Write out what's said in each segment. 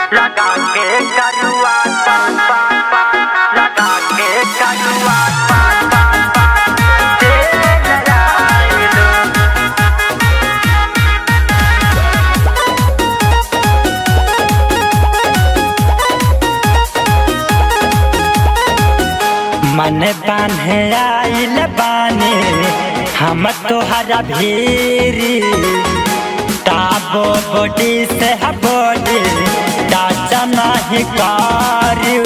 लगा के करुआ पान पान पान लगा के करुआ पान पान पान तेरे लड़ाइलो मन बान्हे आइल बानी हम तोहरा भीरी ताबो बॉडी से बॉडी टाचा नहीं करियो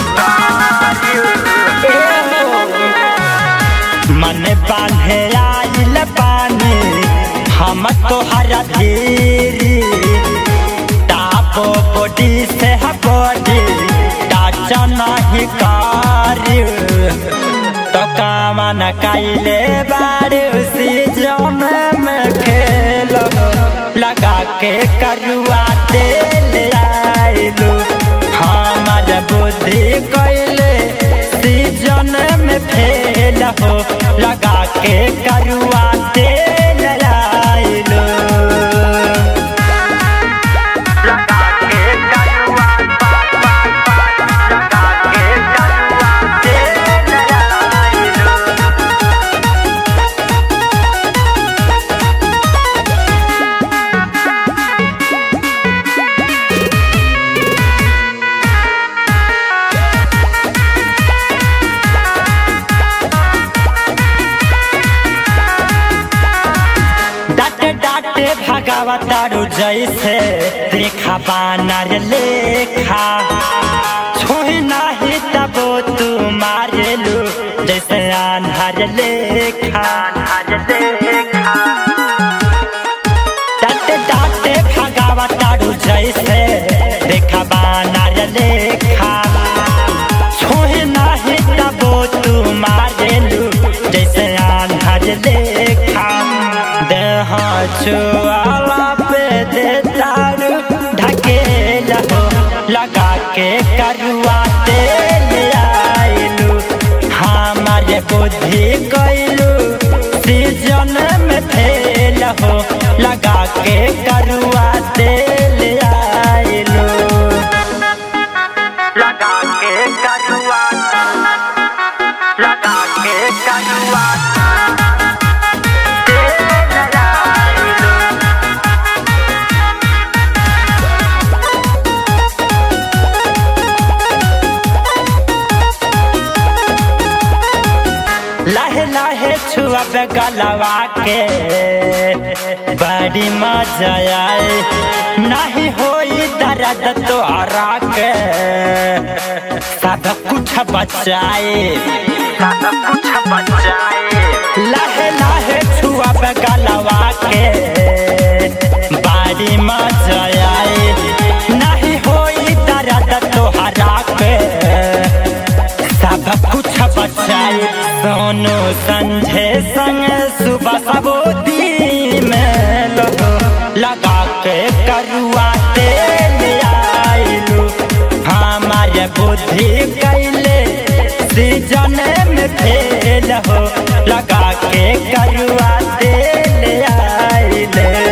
मन बान्हे आइल बानी हम तोहरा भीरी ताबो बॉडी से बॉडी टाचा नहीं करियो तो कामन कैले बारे उसी जम में खेल लगा के करुआ तेल आइलू हमार बुद्धि कैले सीजन में फेल हो लगा के करुआ तेल आइलू लगा के करुआ पान पान पान लगा के करुआ तेरे लड़ाइलो डाटे डाटे भगावतारू जैसे देखा बानर लेखा छोही नाही तबो तू मारेलू जैसे आन्हर लेखा हर देखा डाटे डाटे भगावतारू जैसे देखा बानर लेखा छोही नाही तबो तू मारेलू जैसे आन्हर लेखा देह छुआला पे दे तारू ढकेल हो लगा के करुआ तेल आइलू हमारे बुद्धि कैलू सीजन में फेल हो लगा के करुआ तेल आइलू लगा के करुआ लगा के करुआ तेरे लड़ाइलो लाहे लाहे छुअब गलवा के बड़ी मजा आए नहीं होई दर्द तो हरा के सब कुछ बचाए सब कुछ बचाए लाहे लाहे छुअब गलवा के बड़ी मजा आए नहीं होई दर्द तो हरा के सब कुछ बचाए सोनू संझे संग सुबह सबोदी में लो लगा के करुआ तेल आइलू हमारे बुद्धि कैले सीजन में फेल हो लगा के करुआ तेल आइले